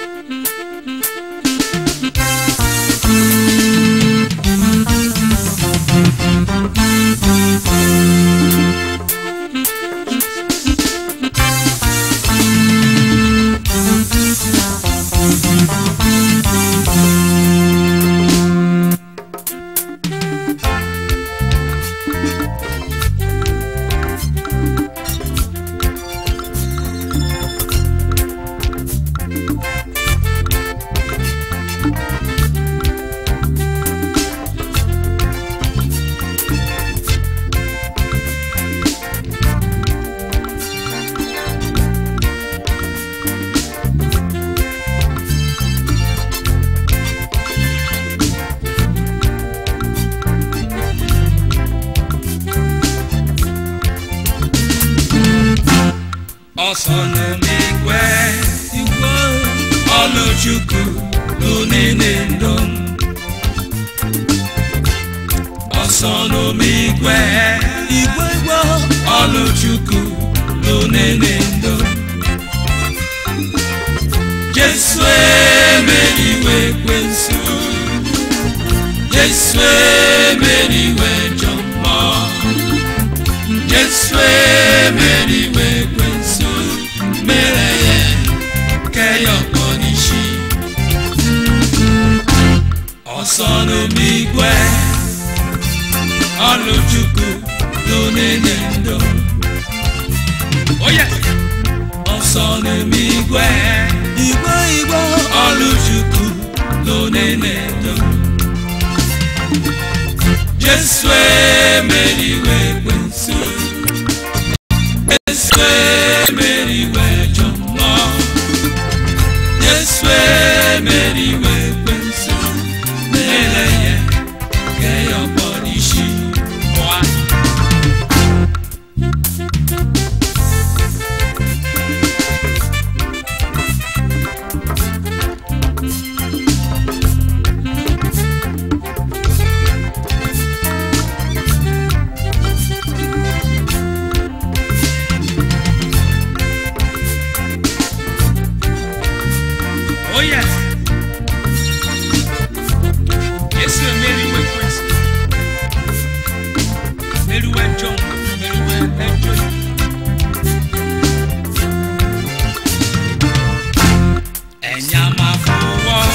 ọsọ n'omigwe igwe ọlụchukwu n'onene ndo m ọsọ n'omigwe igwe igwe ọlụchukwu n'onene ndo jesu emeriwe ekwensu jesu emeriwe jọ mmụọ jesu emeriwe ekwensu mere ya keyọkpọ n'isi ọsọ n'omigwe ọlụchukwu n'onene ndo oye ọsọ n'omigwe igwe igwe ọlụchukwu n'onene ndo jesu emeriwe ekwensu jesu emeriwe jọ mmụọ jesu emeriwe ekwensu mere ya keyọkpọ n'isi Wa. Oh yes. Yesu emeriwe ekwensu. Meriwe John, meriwe ẹjọ. Ẹ̀yà máa fọwọ́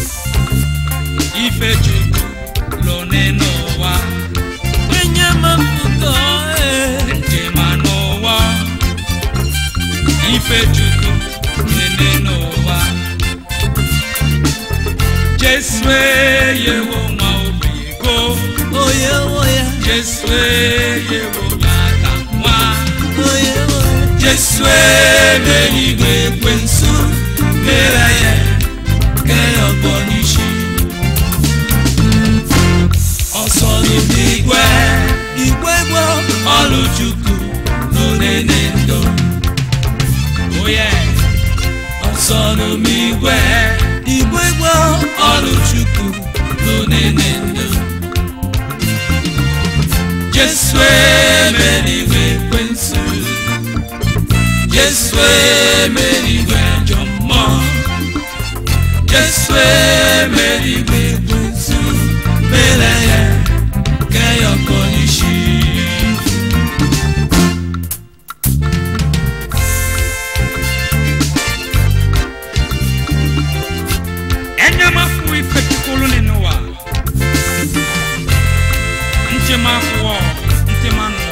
ife jùlọ lọ nínú wa. Ẹ̀yà máa fọwọ́ ẹ̀jẹ̀ máa nù wá. Ife jùlọ lọ nínú wa. Jesu eyewo nwa obi go. Oye oye, Jesu eyewo nyata nwa. oye oye, Jesu emerigwe ekwensu mere ya keyọgbọ n'isi. Ọsọ n'odigwe igwe igwe, ọlụchukwu n'onene ndo. Oye ọsọ n'omigwe igwe igwe, ọlụchukwu n'onene ndo. Jesu emerigwe ekwensu. Jesu emerigwe ajọ mmụọ. Jesu emerigwe ekwensu. Mere ya keyọkọ n'isi. Enyamafu ife tukulu nínú wa. Ntịmafuọ, ntịmanụọ.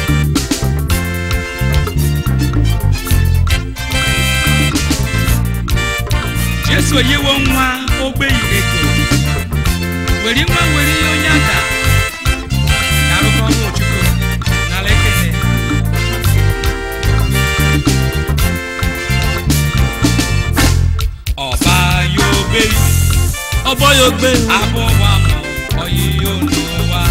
Jesu eyiwo nwa ogbe ireko. Were nwa were ihe onye ada. Na-arụkọ ọrụ Chukwu n'ala ekele. Ọba ya obe ọbọ ya ogbe, abụwa mụ oyiyo n'ụwa.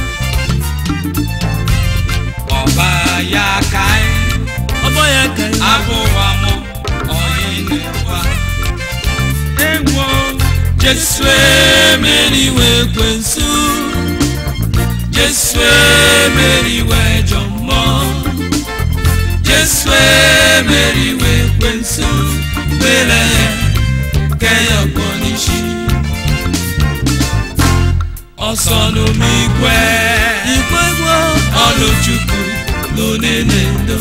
Ọba ya ka ọbọ ya ka abụwa mụ oyi n'ụwa. Ewo Jesu emeriwe ekwensu. Jesu emeriwe jọ mmụọ. Jesu emeriwe ekwensu. Mere ya kẹyọ pọ̀ níṣì. ọsọnụ m igwe igwe igwe ọlụchukwu lónìí ndo.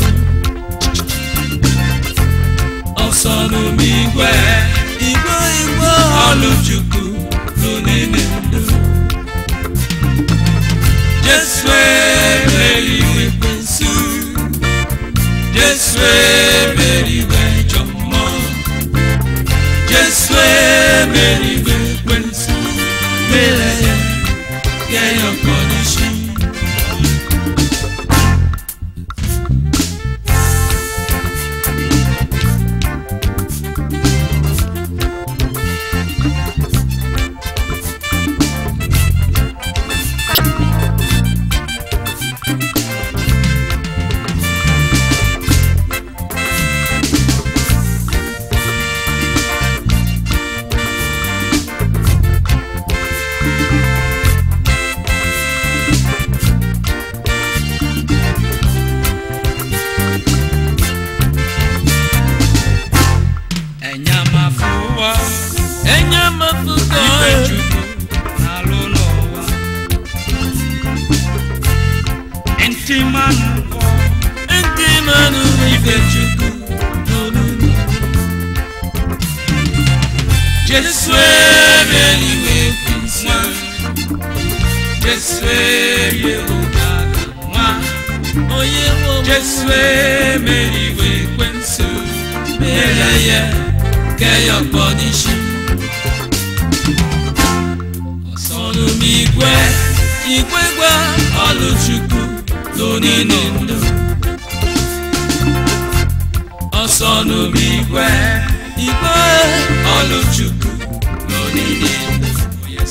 ọsọnụ m igwe igwe igwe ọlụchukwu lónìí ndo. Jesu emeriwe ekwensu Jesu emeriwe ịjọ mmụọ Jesu emeriwe ekwensu mere ya nye ya ọkọdịshi enyamafụwa enye mafuko ife chukwu n'alụ n'ụwa ntị mmanụ kwọ ndị mmanụ ife chukwu n'olulu Jesu emeriwe ekwensu Jesu eyewoga nwa onye nwe Jesu emeriwe ekwensu mere ya kẹyọ pọ̀ níṣì. ọsọnụ m igwe igwe igwe ọlụchukwu lónìí ndo. ọsọnụ m igwe igwe ọlụchukwu n'onini ndụ Yes.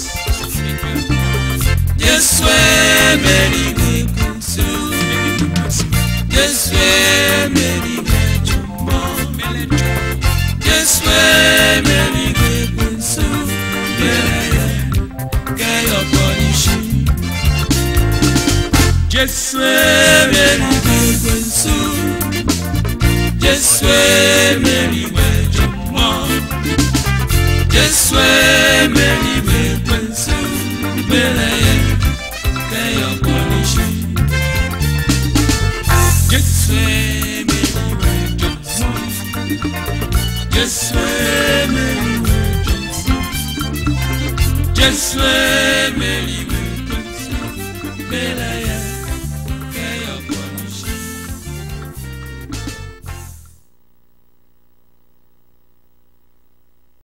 Jesu emeriwe ekwensu Jesu emeriwe ajọ mmụọ Jesu emeriwe ekwensu mere ya kẹyọ pọ̀ n'isi Jesu emeriwe ekwensu Jesu emeriwe ajọ mmụọ Jesu emeriwe ekwensu mere ya kẹyọ pọ̀ n'isi Jesu emeriwe ajọ mmụọ Jesu emeriwe ajọ mmụọ Jesu emeriwe ekwensu mere ya